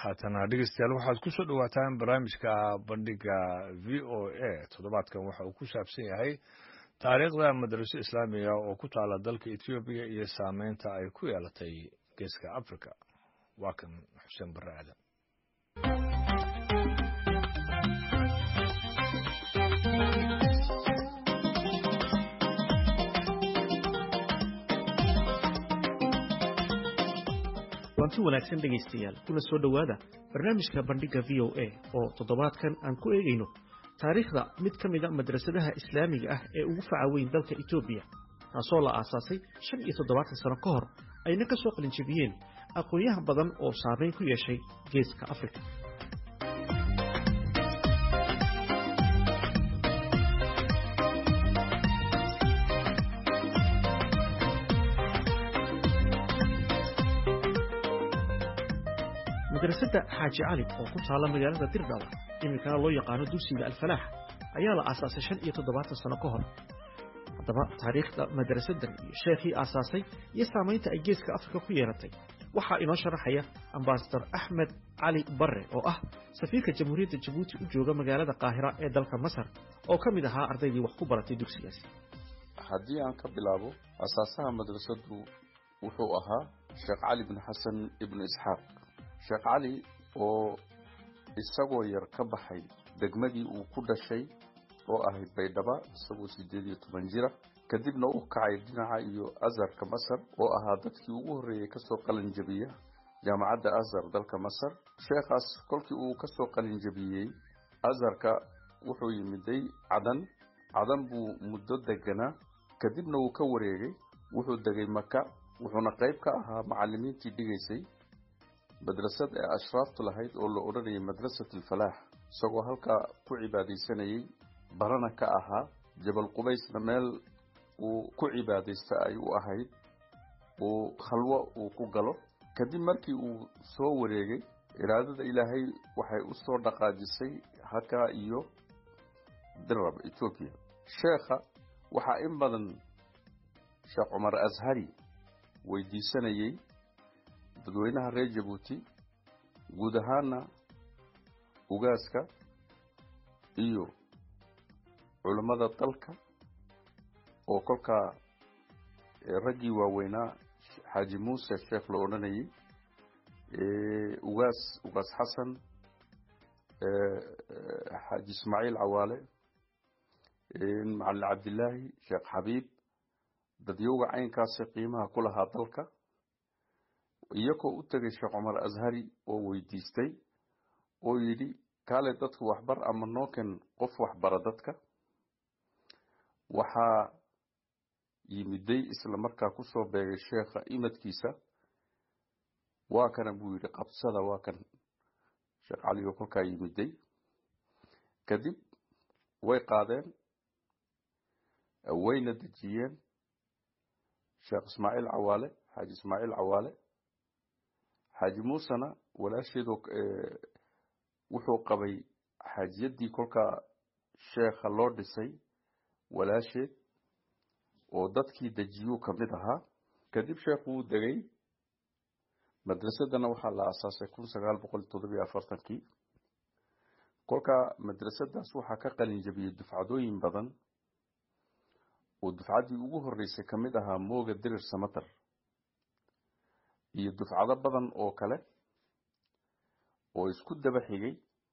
haatana dhegeystayaal waxaad ku soo dhowaataan barnaamijka bandhiga v o a toddobaadkan waxa uu ku saabsan yahay taariikhda madraso islaamiga oo ku taala dalka etoobiya iyo saameynta ay ku yeelatay geeska africa waa kan xuseen barre aadan waanti wanaagsan dhegaystayaal kuna soo dhowaada barnaamijka bandhigga v o a oo toddobaadkan aan ku eegayno taariikhda mid ka mida madrasadaha islaamiga ah ee ugu faca weyn dalka etoobiya taasoo la aasaasay shan iyo toddobaatan sano ka hor ayna ka soo qalinjabiyeen aqoonyahan badan oo saamayn ku yeeshay geeska afrika madrasadda xaaji cali oo ku taalla magaalada dirdhaba iminkana loo yaqaano dugsiga alfalaax ayaa la aasaasay shan iyo toddobaatan sano ka hor haddaba taariikhda madrasaddan iyo sheekhii aasaasay iyo saamaynta ay geeska afrika ku yeelatay waxaa inoo sharaxaya ambasador axmed cali barre oo ah safiirka jamhuuriyadda jabuuti u jooga magaalada qaahira ee dalka masar oo ka mid ahaa ardaydii wax ku baratay dugsigaasi haddii aan ka bilaabo asaasaha madrasaddu wuxuu ahaa sheekh cali bin xasan ibnu isxaaq sheekh cali oo isagoo yar ka baxay degmadii uu ku dhashay oo ahayd baydhaba isagoo siddeed iyo toban jira kadibna u kacay dhinaca iyo azharka masar oo ahaa dadkii ugu horreeyey kasoo qalinjabiya jaamacadda azhar dalka masar sheekhaas kolkii uu kasoo qalinjabiyey azharka wuxuu yimiday cadan cadan buu muddo deganaa kadibna wuu ka wareegay wuxuu degay maka wuxuuna qayb ka ahaa macallimiintii dhigaysay madrasad ee ashraaftu lahayd oo la odhanayay madrasat alfalaax isagoo halkaa ku cibaadaysanayey barana ka ahaa jabal qubaysna meel uu ku cibaadaysta ay u ahayd uu khalwo uu ku galo kadib markii uu soo wareegay iraadada ilaahay waxay u soo dhaqaajisay halkaa iyo dirab etoobiya sheekha waxaa in badan sheekh cumar ashari weydiisanayey dadweynaha reer jabuuti guud ahaana ugaaska iyo culammada dalka oo kolkaa raggii waaweynaa xaaji muuse sheekh la odhanayay ugaas ugaas xasan xaaji ismaaciil cawaale macalin cabdilaahi sheekh xabiib dadyowga caynkaasi qiimaha ku lahaa dalka iyagoo u tegay sheekh cumar ashari oo weydiistay oo yidhi kaale dadku waxbar ama nooken qof waxbara dadka waxaa yimiday isla markaa kusoo beegay sheekha imadkiisa waa kana buu yidhi qabsada waa kan sheekh cali oo kolkaa yimiday kadib way qaadeen wayna dejiyeen sheekh ismaaciil cawaale xaaji ismaaciil cawaale xaaji muusena walaasheedoo wuxuu qabay xaajiyaddii kolkaa sheekha loo dhisay walaasheed oo dadkii dejiyuu ka mid ahaa kadib sheekhu wuu degay madrasadana waxaa la aasaasay kun sagaal boqol toddobiyo afartankii kolkaa madrasadaas waxaa ka qalin jabiyey dufcadooyin badan oo dufcaddii ugu horreysay ka mid ahaa mooga dirir samatar iyo dufcado badan oo kale oo isku daba xigay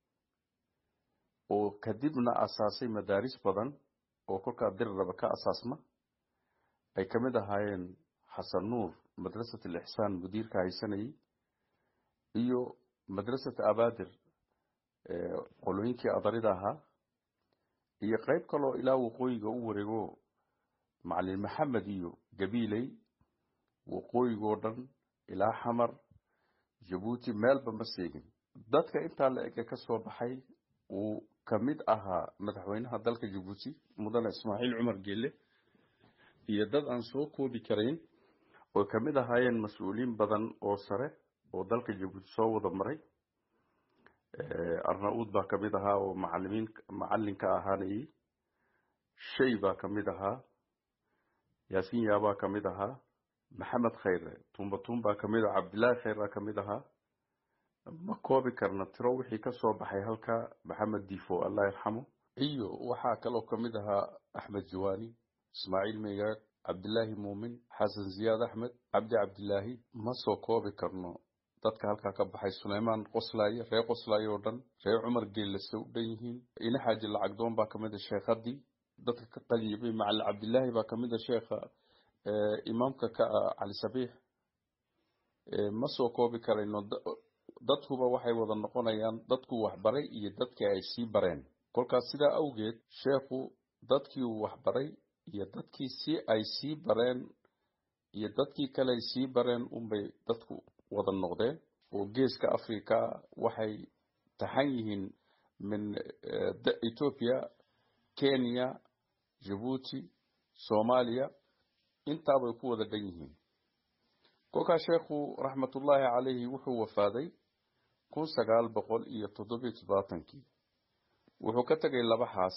oo kadibna asaasay madaaris badan oo kolkaa diriraba ka asaasma ay ka mid ahaayeen xasan nuur madrasat alixsaan mudiirka haysanayay iyo madrasat abaadir qolooyinkii adarida ahaa iyo qayb kaloo ilaa waqooyiga u wareego macalin maxamed iyo gabiiley waqooyigoo dhan ilaa xamar jabuuti meelba ma seegin dadka intaa la ege ka soo baxay uu ka mid ahaa madaxweynaha dalka jabuuti mudane ismaaciil cumar geelle iyo dad aan soo koobi karayn oo ka mid ahaayeen mas-uuliyiin badan oo sare oo dalka jabuuti soo wada maray arna-uud baa ka mid ahaa oo macalimiin macallinka ahaanayay shay baa ka mid ahaa yaasiin yaabaa ka mid ahaa maxamed khayre tumba tumbaa ka mid ah cabdillaahi khayraa ka mid ahaa ma koobi karna tiro wixii ka soo baxay halka maxamed difo allah yarxamo iyo waxaa kaloo ka mid ahaa axmed jawaani ismaaciil megaag cabdilaahi muumin xasan ziyaad axmed cabdi cabdilaahi ma soo koobi karno dadka halkaa ka baxay suleymaan qoslaaye reer qoslaaye oo dhan reer cumar geellase u dhan yihiin ina xaaji lacagdoon baa kamid a sheekhadii dadka ka qaliyibay macali cabdilaahi baa kamid a sheekha imaamka ka ah cali sabiix ma soo koobi karayno dadkuba waxay wada noqonayaan dadku waxbaray iyo dadkii ay sii bareen kolkaas sidaa awgeed sheekhu dadkii uu waxbaray iyo dadkii si ay sii bareen iyo dadkii kale ay sii bareen unbay dadku wada noqdeen oo geeska africa waxay taxan yihiin min ethiopia kenya jabuuti soomaaliya intaabay ku wada dhan yihiin kolkaas sheekhu raxmatullaahi calayhi wuxuu wafaaday kun sagaal boqol iyo toddobiyo toddobaatankii wuxuu ka tegay laba xaas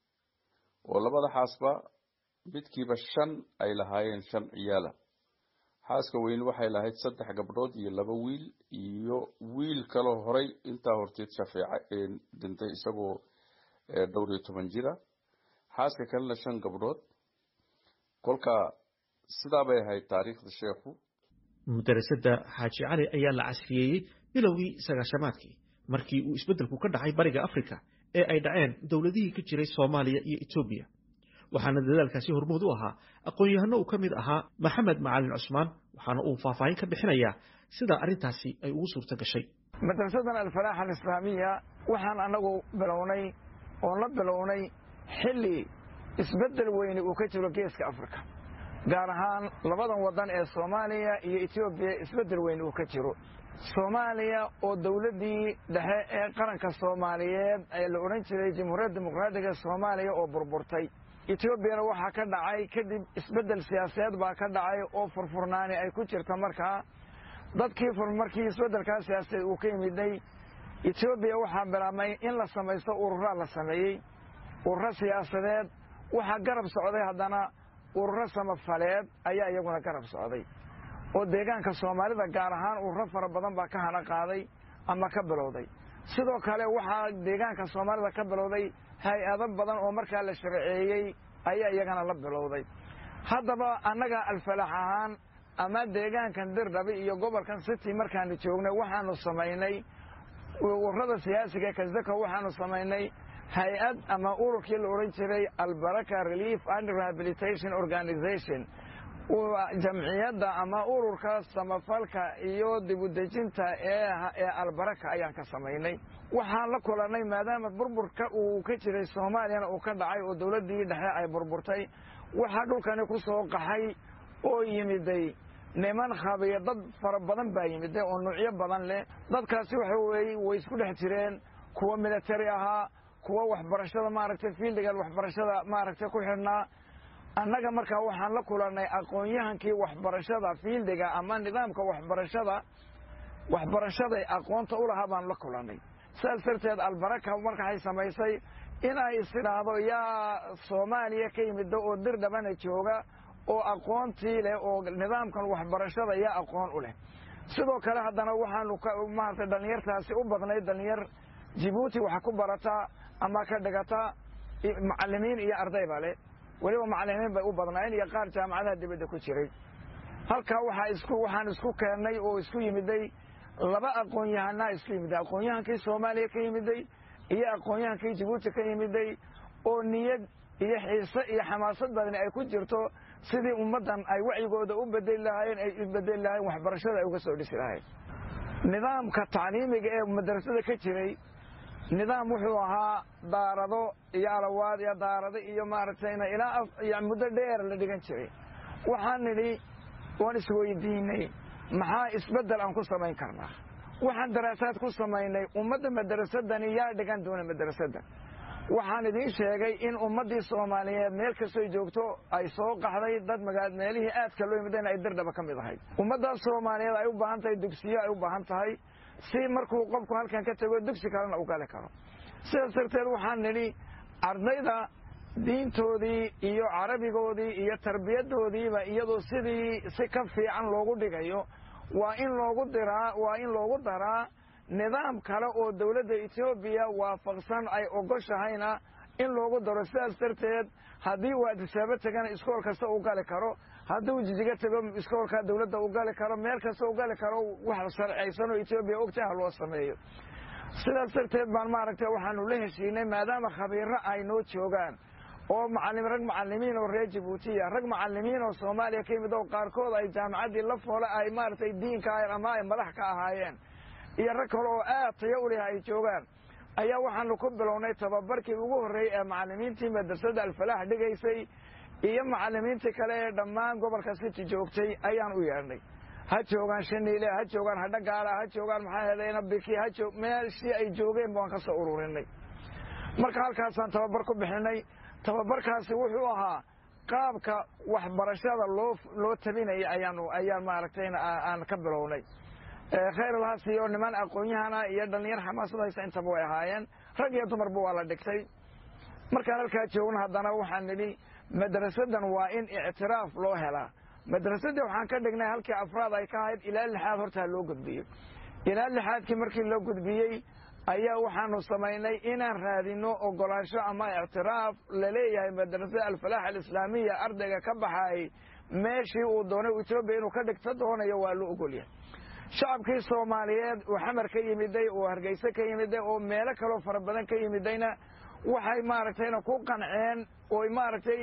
oo labada xaasba midkiiba shan ay lahaayeen shan ciyaala xaaska weyn waxay lahayd saddex gabdhood iyo laba wiil iyo wiil kaloo horay intaa horteed shafeeca ee dhintay isagoo dhowr iyo toban jira xaaska kalena shan gabdhood kolka sidaa bay ahayd taariikhda sheekhu mudarasada xaaji cali ayaa la casriyeeyey bilowgii sagaashamaadkii markii uu isbeddelku ka dhacay bariga afrika ee ay dhaceen dowladihii ka jiray soomaaliya iyo etoobiya waxaana dadaalkaasi hormuud u ahaa aqoon-yahano uu ka mid ahaa maxamed macalin cusmaan waxaana uu faahfaahin ka bixinayaa sida arrintaasi ay ugu suurto gashay madrasadan alfalaax alislaamiya waxaan annagu bilownay oon la bilownay xilli isbeddel weyne uu ka jiro geeska afrika gaar ahaan labadan waddan ee soomaaliya iyo etoobiya isbeddel weyne uu ka jiro soomaaliya oo dowladdii dhexe ee qaranka soomaaliyeed ee la odhan jiray jamhuuriyadda dimuqraadiga soomaaliya oo burburtay etoobiyana waxaa ka dhacay kadib isbeddel siyaasadeed baa ka dhacay oo furfurnaani ay ku jirta markaa dadkii markii isbeddelkaa siyaasadeed uu ka yimiday etoobiya waxaa bilaabmay in la samaysto ururaa la sameeyey ururo siyaasadeed waxaa garab socday haddana ururo samafaleed ayaa iyaguna garab socday oo deegaanka soomaalida gaar ahaan ururo fara badan baa ka hana qaaday ama ka bilowday sidoo kale waxaa deegaanka soomaalida ka bilowday hay-ado badan oo markaa la sharceeyey ayaa iyagana la bilowday haddaba annaga alfalax ahaan ama deegaankan dirdhabi iyo gobolkan city markaanu joognay waxaanu samaynay ururada siyaasiga kasdaka waxaanu samaynay hay-ad ama ururkii la odhan jiray albaraka relief and rehabilitation organization jamciyadda ama ururka samafalka iyo dibudejinta ee albaraka ayaan ka samaynay waxaan la kulannay maadaama burburka uu ka jiray soomaaliyana uu ka dhacay oo dowladdii dhexe ay burburtay waxaa dhulkani ku soo qaxay oo yimiday niman khabiya dad fara badan baa yimiday oo nuucyo badan leh dadkaasi waxa weeye way isku dhex jireen kuwa military ahaa kuwa waxbarashada maaragtay fiildigan waxbarashada maaragtay ku xidhnaa annaga markaa waxaan la kulannay aqoon-yahankii waxbarashada fiildiga ama nidaamka waxbarashada waxbarashaday aqoonta u lahaa baan la kulannay sidaas darteed albaraka markaay samaysay inay isidhaahdo yaa soomaaliya ka yimida oo dir dhabana jooga oo aqoontii leh oo nidaamkan waxbarashada yaa aqoon u leh sidoo kale haddana waxaanu maaragtay dhallinyartaasi u badnay dhallinyar jibuuti wax ku barataa ama ka dhigataa macallimiin iyo ardayba leh weliba macallimiin bay u badnaayeen iyo qaar jaamacadaha dibadda ku jiray halkaa waxaa isku waxaan isku keennay oo isku yimiday laba aqoon-yahanaa isku yimiday aqoon-yahankii soomaaliya ka yimiday iyo aqoon-yahankii jibuuti ka yimiday oo niyad iyo xiise iyo xamaasad badani ay ku jirto sidii ummaddan ay wacyigooda u bedeli lahaayeen ay u bedeli lahayen waxbarashada ay uga soo dhisi lahayn nidaamka tacliimiga ee madrasada ka jiray nidaam wuxuu ahaa daarado iyo alawaad iyo daarado iyo maaragtayna ilaa muddo dheer la dhigan jiray waxaan nidhi waan isweydiinay maxaa isbeddel aan ku samayn karnaa waxaan daraasaad ku samaynay ummadda madarasadani yaa dhigan doona madrasadda waxaan idiin sheegay in ummaddii soomaaliyeed meel kastoy joogto ay soo qaxday dad magaa meelihii aadka loo yimidana ay dirdhaba ka mid ahayd ummaddaas soomaaliyeed ay u baahan tahay dugsiyo ay u baahan tahay si markuu qofku halkan ka tago dugsi kalena u gali karo sidaas darteed waxaan nidhi ardayda diintoodii iyo carabigoodii iyo tarbiyaddoodiiba iyadoo sidii si ka fiican loogu dhigayo waa in loogu diraa waa in loogu daraa nidaam kale oo dowladda etoobiya waafaqsan ay ogoshahayna in loogu daro sidaas darteed haddii uu adisaabo tegana iskool kasta u gali karo hadduu jijiga tego iskoolka dowladda u gali karo meel kasta u gali karo wax sharcaysan oo etoobiya ogtaha loo sameeyo sidaas darteed baan maaragtay waxaanu la heshiinay maadaama khabiiro ay noo joogaan oo macallim rag macallimiin oo reer jabuutiya rag macallimiin oo soomaaliya ka yimid oo qaarkood ay jaamacaddii la foole ay maaragtay diinka ama ay madax ka ahaayeen iyo rag kale oo aad tayo u leh ay joogaan ayaa waxaanu ku bilownay tababarkii ugu horreeyey ee macallimiintii madrasadda alfalaax dhigaysay iyo macallimiintii kale ee dhammaan gobolka city joogtay ayaan u yeedhnay ha joogaan shaniile ha joogaan hadhagaala ha joogaan maxaa hedayna biki ha joog meeshii ay joogeen baan ka soo ururinay marka halkaasaan tababar ku bixinay tababarkaasi wuxuu ahaa qaabka waxbarashada loo loo tabinaya ayaan ayaan maaragtay aan ka bilownay khayr alhaas iyo niman aqoon-yahana iyo dhallinyar xamaasad haysa intaba way ahaayeen rag iyo dumarba waa la dhigtay markaan halkaa joogno haddana waxaan nidhi madrasadan waa in ictiraaf loo helaa madrasadii waxaan ka dhignay halkii afraad ay ka ahayd ilaa lixaad hortaa loo gudbiyo ilaa lixaadkii markii loo gudbiyey ayaa waxaanu samaynay inaan raadino ogolaansho ama ictiraaf laleeyahay madrasada alfalaax alislaamiya ardayga ka baxaayay meeshii uu doonay etoobiya inuu ka dhigto doonayo waa loo ogolyahay shacabkii soomaaliyeed oo xamar ka yimiday oo hargeyse ka yimiday oo meelo kaloo fara badan ka yimidayna waxay maaragtayna ku qanceen oo maaragtay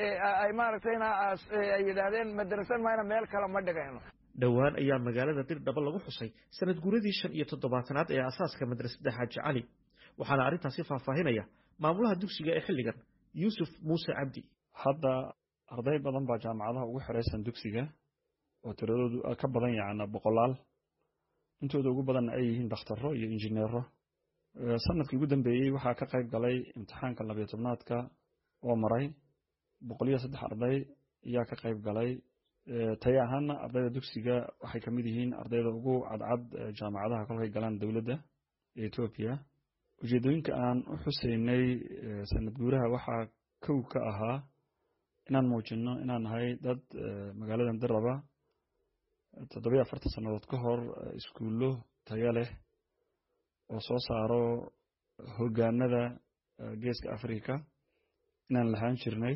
ay maaragtayna ay yidhaahdeen madrasan mayna meel kale ma dhigayno dhowaan ayaa magaalada dirdhaba lagu xusay sanad guuradii shan iyo toddobaatanaad ee asaaska madrasadda xaaji cali waxaana arrintaasi faahfaahinaya maamulaha dugsiga ee xilligan yuusuf muuse cabdi hadda arday badan baa jaamacadaha ugu xiraysan dugsiga oo tiradoodu ka badan yacna boqolaal intooda ugu badanna ay yihiin dakhtaro iyo injineero sanadkii ugu dambeeyey waxaa ka qayb galay imtixaanka labiyo tobnaadka oo maray boqol iyo saddex arday ayaa ka qayb galay tayo ahaana ardayda dugsiga waxay ka mid yihiin ardayda ugu cadcad jaamacadaha kolkay galaan dowladda ee etoobiya ujeedooyinka aan u xuseynay sanad guuraha waxaa kow ka ahaa inaan muujino inaan nahay dad magaaladan diraba toddobiyo afartan sannadood ka hor iskuullo tayo leh oo soo saaro hoggaanada geeska africa inaan lahaan jirnay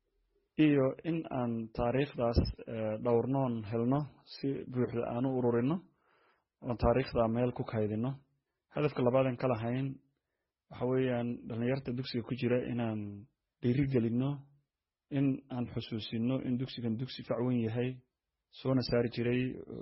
iyo in aan taariikhdaas dhowrnoon helno si buuxda aan u ururino oon taariikhda meel ku kaydino hadafka labaadan ka lahayn waxa weeyaan dhallinyarta dugsiga ku jira inaan dhiirigelinno in aan xusuusino in dugsigan dugsi facwen yahay soona saari jiray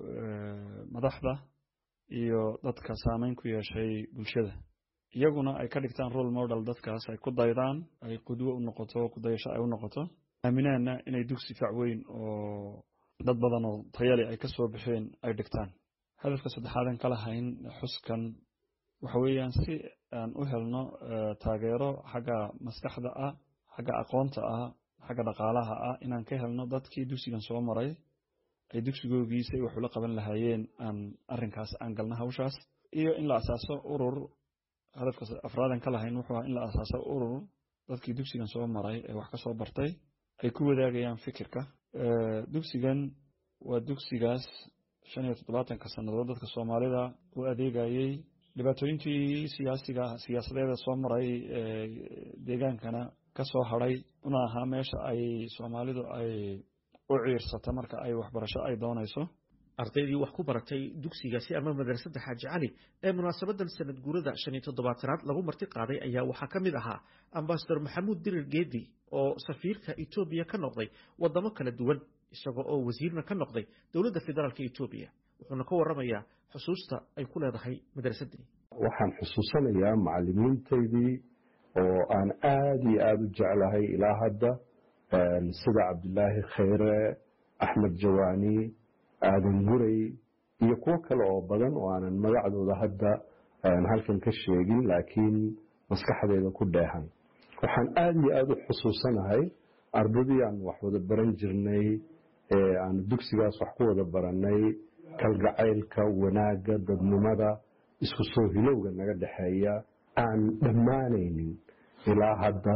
madaxda iyo dadka saameyn ku yeeshay bulshada iyaguna ay ka dhigtaan role model dadkaas ay ku daydaan ay qudwo u noqoto kudayasho ay u noqoto aaminaana inay dugsi facweyn oo dad badan oo tayale ay ka soo baxeen ay dhigtaan hadafka saddexaadan ka lahayn xuskan waxa weeyaan si aan u helno taageero xagga maskaxda ah xagga aqoonta ah xagga dhaqaalaha ah inaan ka helno dadkii dugsigan soo maray ay dugsigoogii si ay wax ula qaban lahaayeen aan arrinkaas aan galna hawshaas iyo in la asaaso urur hadafka afraadan ka lahayn wuxuu ahaa in la asaaso urur dadkii dugsigan soo maray ee wax ka soo bartay ay ku wadaagayaan fikirka dugsigan waa dugsigaas shan iyo toddobaatanka sannadood dadka soomaalida u adeegayey dhibaatooyinkii siyaasiga siyaasadeeda soo maray deegaankana ka soo hadhay una ahaa meesha ay soomaalidu ay u ciirsata marka ay waxbarasho ay doonayso ardaydii wax ku baratay dugsigaasi ama madrasadda xaaji cali ee munaasabadan sanad guurada shan iyo toddobaatanaad lagu marti qaaday ayaa waxaa ka mid ahaa ambasador maxamuud dirir geedi oo safiirka etoobiya ka noqday waddamo kala duwan isagoo oo wasiirna ka noqday dowladda federaalka etoobiya wuxuuna ka warramayaa xusuusta ay ku leedahay madrasaddii waxaan xusuusanayaa macallimiintaydii oo aan aada iyo aada u jeclahay ilaa hadda sida cabdilaahi khayre axmed jawaani aadan guray iyo kuwo kale oo badan oo aanan magacdooda hadda halkan ka sheegin laakiin maskaxdeeda ku dheehan waxaan aada iyo aada u xusuusanahay ardadii aan wax wada baran jirnay ee aan dugsigaas wax ku wada baranay kalgacaylka wanaagga dadnimada isku soo hilowga naga dhexeeya aan dhammaanaynin ilaa hadda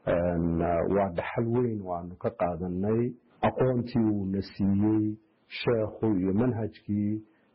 waa dhaxal weyn oo aanu ka qaadanay aqoontii uuna siiyey sheekhu iyo manhajkii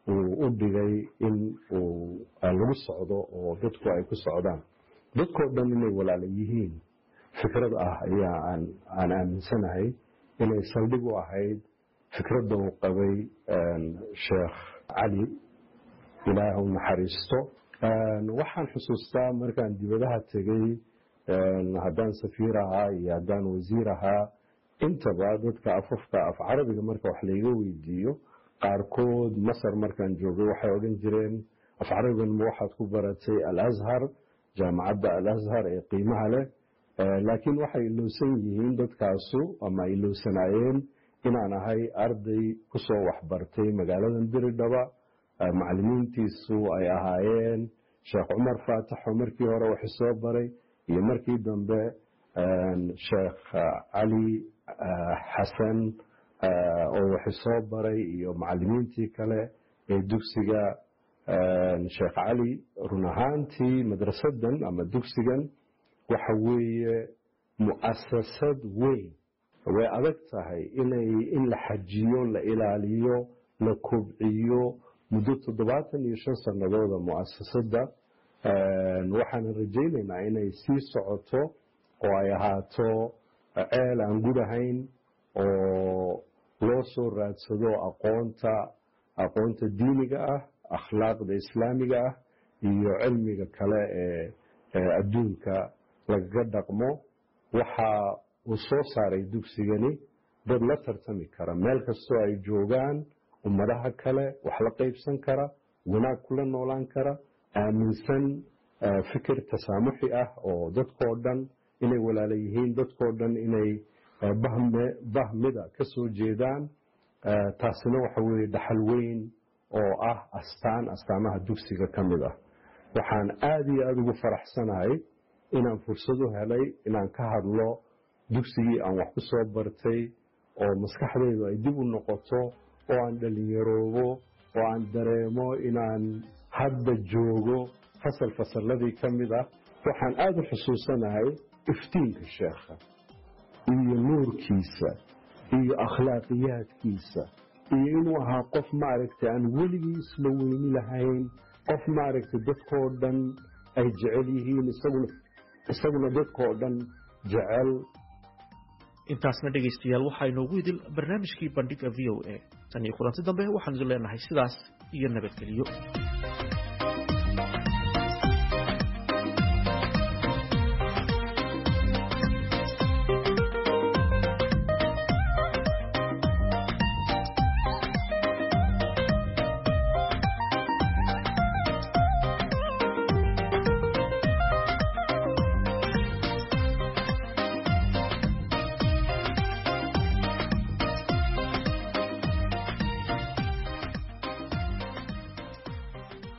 uu u dhigay in uu lagu socdo oo dadku ay ku socdaan dadkoo dhan inay walaala yihiin fikrad ah ayaa aan aaminsanahay inay saldhig u ahayd fikradda uu qabay sheekh cali ilaah u naxariisto waxaan xusuustaa markaan dibadaha tegey haddaan safiir ahaa iyo haddaan wasiir ahaa intaba dadka afafka af carabiga marka wax layga weydiiyo qaarkood masar markaan joogay waxay odhan jireen af carabigan ma waxaad ku baratay alashar jaamacadda alashar ee qiimaha leh laakiin waxay ilowsan yihiin dadkaasu ama ilowsanaayeen inaan ahay arday kusoo waxbartay magaaladan diridhaba macalimiintiisu ay ahaayeen sheekh cumar faataxo markii hore wax soo baray iyo markii dambe sheekh cali xasan oo wax soo baray iyo macalimiintii kale ee dugsiga sheekh cali run ahaantii madrasadan ama dugsigan waxa weeye mu'asasad weyn way adag tahay inay in la xajiyo la ilaaliyo la kobciyo muddo toddobaatan iyo shan sanadooda mu'asasadda waxaan rajaynaynaa inay sii socoto oo ay ahaato ceel aan gudahayn oo loo soo raadsado aqoonta aqoonta diiniga ah akhlaaqda islaamiga ah iyo cilmiga kale ee adduunka lagaga dhaqmo waxa uu soo saaray dugsigani dad la tartami kara meel kastoo ay joogaan ummadaha kale wax la qaybsan kara wanaag kula noolaan kara aaminsan fikir tasaamuxi ah oo dadkoo dhan inay walaala yihiin dadkoo dhan inay bahmida ka soo jeedaan taasina waxa weeye dhaxal weyn oo ah astaan astaamaha dugsiga ka mid ah waxaan aada iyo aada ugu faraxsanahay inaan fursad u helay inaan ka hadlo dugsigii aan wax ku soo bartay oo maskaxdaydu ay dib u noqoto oo aan dhallinyaroobo oo aan dareemo inaan hadda joogo fasal fasalladii ka mid ah waxaan aada u xusuusanahay iftiinka sheekha iyo nuurkiisa iyo akhlaaqiyaadkiisa iyo inuu ahaa qof maaragtay aan weligii isla weyni lahayn qof maaragtay dadkoo dhan ay jecel yihiin isaguna isaguna dadkoo dhan jecel intaasna dhegaystayaal waxaa inoogu idil barnaamijkii bandhiga v o a tan iyo kulanti dambe waxaan idin leenahay sidaas iyo nabadgelyo